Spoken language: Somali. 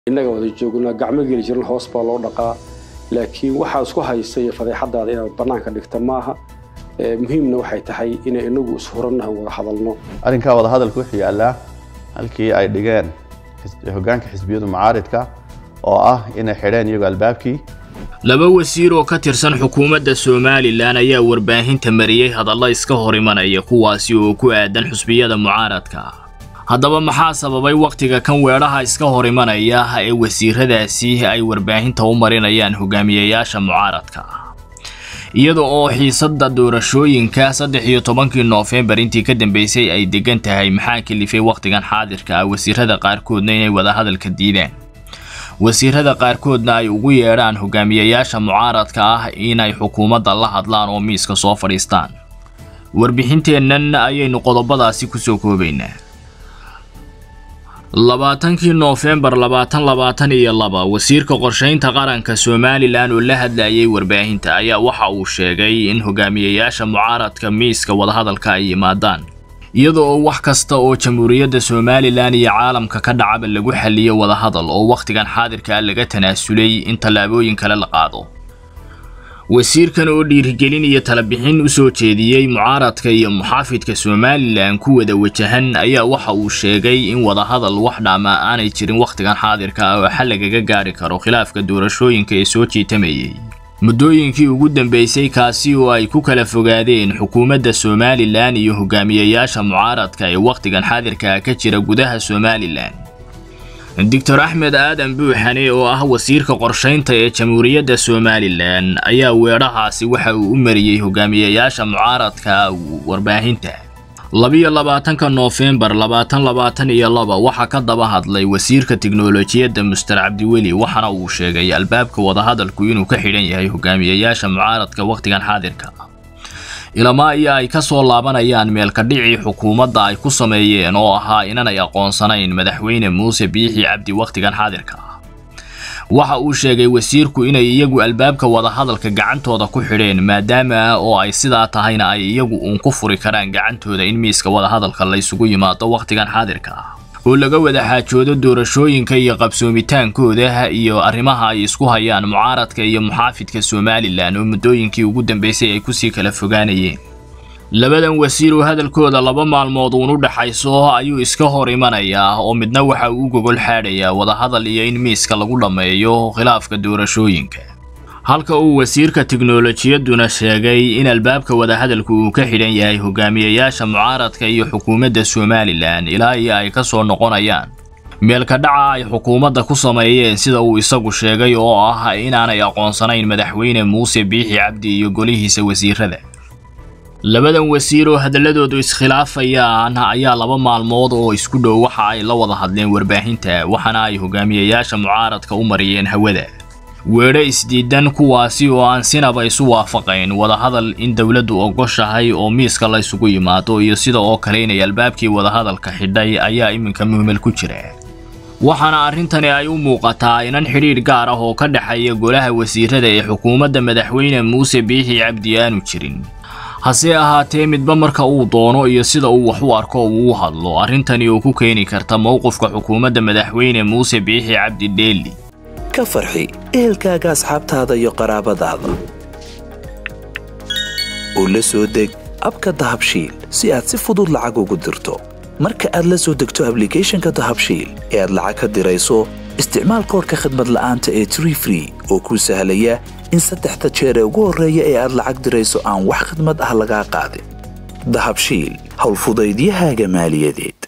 innaga wada joogna gacmo geli jiran hoos baa loo dhaqaa laakiin waxaa isku haysay fadeexadaada inaad bannaanka dhigta maaha muhiimna waxay tahay inay inagu ishurannaha wada hadalno arrinkaa wadahadalka wuxuu yaallaa halkii ay dhigeen hoggaanka xisbiyadu mucaaridka oo ah inay xidheen iyagoo albaabkii laba wasiir oo ka tirsan xukuumadda somalilan ayaa warbaahinta mariyey hadallo iska hor imanaya kuwaasi oo ku aadan xusbiyada mucaaradka haddaba maxaa sababay wakhtiga kan weedhaha iska hor imanaya ee wasiiradaasi ay warbaahinta u marinayaan hogaamiyayaasha mucaaradka iyada oo xiisadda doorashooyinka saddex iyo tobankii noofembar intii ka dambeysay ay degan tahay maxaa kalifay wakhtigan xaadirka ah wasiirada qaarkoodna inay wadahadalka diideen wasiirada qaarkoodna ay ugu yeedhaan hogaamiyayaasha mucaaradka ah inay xukuumadda la hadlaan oo miiska soo fadhiistaan warbixinteennan ayaynu qodobadaasi kusoo koobaynaa labaatankii noofembar labaatan labaatan iyo laba wasiirka qorshaynta qaranka somalilan oo la hadlayay warbaahinta ayaa waxa uu sheegay in hogaamiyayaasha mucaaradka miiska wadahadalka ay yimaadaan iyada oo wax kasta oo jamhuuriyadda somalilan iyo caalamka ka dhacaba lagu xaliyo wadahadal oo wakhtigan xaadirka ah laga tanaasulay in tallaabooyin kale la qaado wasiirkan oo dhiirigelin iyo talabixin u soo jeediyey mucaaradka iyo muxaafidka somalilan ku wada wajahan ayaa waxa uu sheegay in wadahadal wax dhaama aanay jirin wakhtigan xaadirka ah oo xal lagaga gaari karo khilaafka doorashooyinka ee soo jiitamayay muddooyinkii ugu dambeysay kaasi oo ay ku kala fogaadeen xukuumadda somalilan iyo hogaamiyayaasha mucaaradka ee wakhtigan xaadirka ah ka jira gudaha somalilan doctor axmed aadan buuxane oo ah wasiirka qorshaynta ee jamhuuriyadda somalilan ayaa weedhahaasi waxa uu u mariyey hogaamiyayaasha mucaaradka warbaahinta labiyo labaatanka noofembar labaatan labaatan iyo laba waxaa ka daba hadlay wasiirka tiknolojiyadda muster cabdiweli waxaana uu sheegay albaabka wadahadalku inuu ka xidhan yahay hogaamiyayaasha mucaaradka wakhtigan xaadirka ilamaa iyo ay ka soo laabanayaan meelkadhicii xukuumadda ay ku sameeyeen oo ahaa inanay aqoonsanayn madaxweyne muuse biixi cabdi wakhtigan xaadirka ah waxa uu sheegay wasiirku inay iyagu albaabka wadahadalka gacantooda ku xidheen maadaama oo ay sidaa tahayna ay iyagu uun ku furi karaan gacantooda in miiska wadahadalka laysugu yimaado wakhtigan xaadirka ah oo laga wada xaajoodo doorashooyinka iyo qabsoomitaankooda iyo arrimaha ay isku hayaan mucaaradka iyo muxaafidka somalilan oo muddooyinkii ugu dambeysay ay kusii kala fogaanayeen labadan wasiir oo hadalkooda laba maalmood uun u dhaxayso ayuu iska hor imanayaa oo midna waxa uu u gogol xaadhayaa wadahadal iyo in miiska lagu dhammeeyo khilaafka doorashooyinka halka uu wasiirka tiknolojiyadduna sheegay in albaabka wadahadalku uu ka xidhan yahay hogaamiyayaasha mucaaradka iyo xukuumadda somalilan ilaa iyo ay ka soo noqonayaan meelka dhaca ay xukuumadda ku sameeyeen sida uu isagu sheegay oo ah inaanay aqoonsanayn madaxweyne muuse biixi cabdi iyo golihiisa wasiirada labadan wasiir oo hadaladoodu iskhilaafayaan ayaa laba maalmood oo isku dhow waxa ay la wada hadleen warbaahinta waxaana ay hogaamiyayaasha mucaaradka u mariyeen hawada weedho isdiidan kuwaasi oo aan sinaba isu waafaqayn wadahadal in dowladdu ogoshahay oo miiska laysugu yimaado iyo sida oo kale inay albaabkii wadahadalka xidhay ayaa iminka muhmel ku jira waxaana arrintani ay u muuqataa inan xidhiidh gaar ah oo ka dhexeeya golaha wasiirada ee xukuumadda madaxweyne muuse biixi cabdi aanu jirin hase ahaatee midba marka uu doono iyo sida uu wax u arko uu u hadlo arrintani oo ku keeni karta mowqifka xukuumadda madaxweyne muuse biixi cabdi dheeli ka farxi ehelkaaga asxaabtaada iyo qaraabadaada oo la soo deg abka dahabshiil si aad si fudud lacag ugu dirto marka aad la soo degto ablicathonka dahabshiil ee aad lacag ka dirayso isticmaal koorka khadmad la'aanta ee tree free oo kuu sahlaya in saddexda jeer ee ugu horreeya ee aad lacag dirayso aan wax khidmad ah lagaa qaadin dahabshiil howlfudaydiyahaaga maaliyadeed